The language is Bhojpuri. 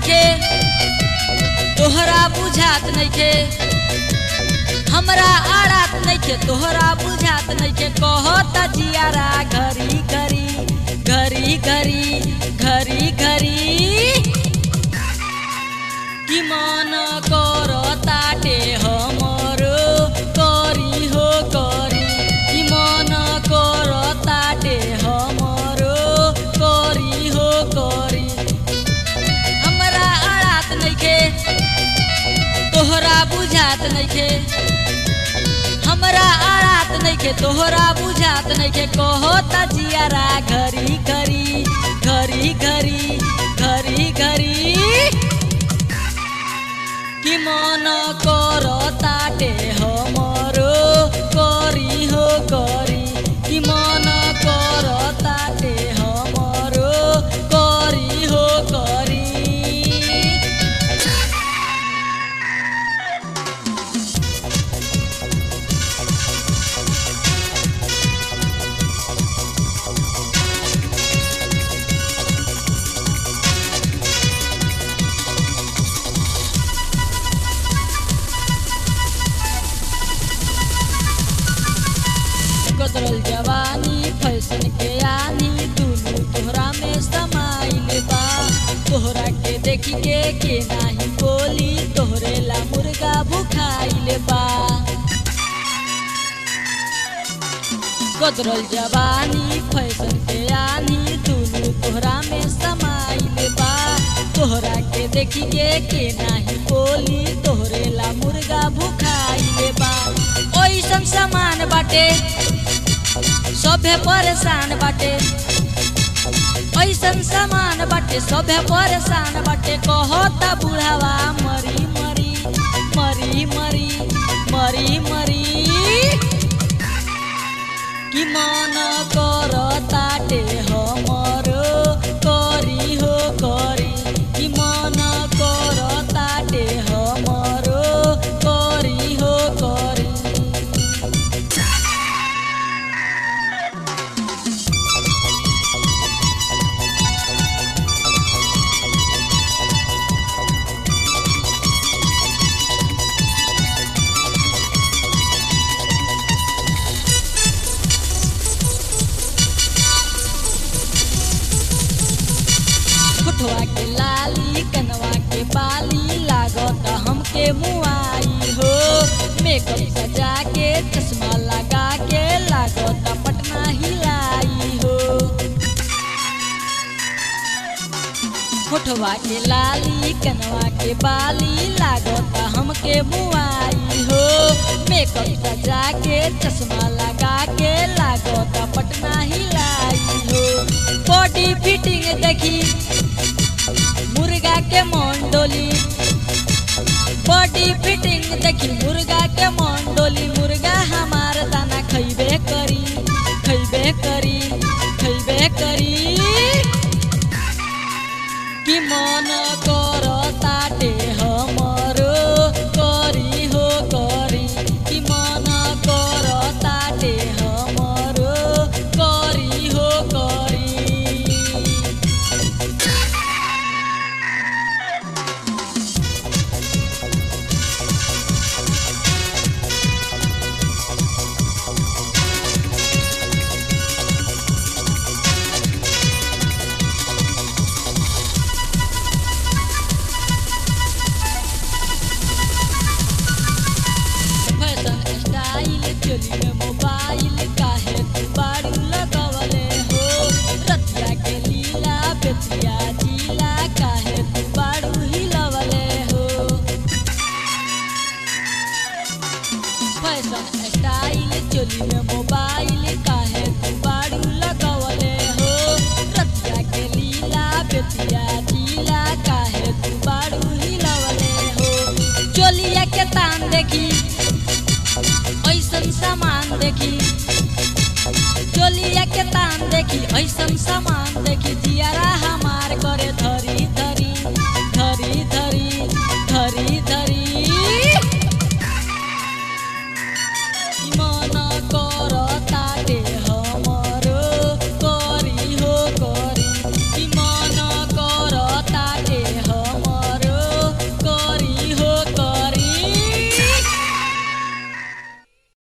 नइखे तोहरा बुझात नइखे हमरा आड़ात नइखे तोहरा बुझात नइखे कहत जियारा घरी घरी घरी घरी घरी घरी कि मन करताटे हमरो करी हो करी कि मन करताटे हमरो करी हो करी हमरा आड़ात नइखे तोहरा बुझात नइखे हमरा आड़ात नइखे तोहरा बुझात नइखे कहता जियारा घरी घरी घरी घरी घरी घरी कि मन करताटे हमरो करी हो करी कि मन करताटे हमरो करी हो करी कदरल जवानी फैशन के आनी दुनू तोहरा में समाइल बा तोहरा के देखी के के नाही बोली तोहरे ला मुर्गा भुखाइल बा कदरल जवानी फैशन के आनी दुनू तोहरा में समाइल बा तोहरा के देखी के के नाही बोली तोहरे ला मुर्गा भुखाइल बा ओइसन सामान बाटे सभे परेशान बाटे ऐसन सामान बाटे सभे परेशान बाटे कहता बुढ़ावा मरी मरी मरी मरी मरी मरी कि मन करताटे हमरो करी हो करी कि मन करताटे हमरो करी हो करी होठवा के लाली कनवा के बाली लागत हमके मुआई हो मेकअप सजा के चश्मा लगा के लागत पटना हिलाई हो होठवा के लाली कनवा के बाली लागत हमके मुआई हो मेकअप सजा के चश्मा लगा के लागत पटना हिलाई हो बॉडी फिटिंग देखी मुर्गा के मंडोली बॉडी फिटिंग देखी मुर्गा के मंडोली मुर्गा हमार दाना खैबे करी खैबे करी खैबे करी कि मन करताटे हमरो करी हो करी कि मन करताटे हमरो करी हो करी फैशन स्टाइल चोली में मोबाइल काहे तू बारू लगवले हो रतिया के लीला बेतिया जिला काहे तू बारू हिलवले हो फैशन स्टाइल चोली में मोबाइल काहे तू बारू लगवले हो रतिया के लीला बेतिया जिला काहे तू बारू हिलवले हो चोलिया के तान देखी ऐसन सामान देखी चोलिया के तान देखी ऐसन सामान देखी जियारा हमार करे धरी धरी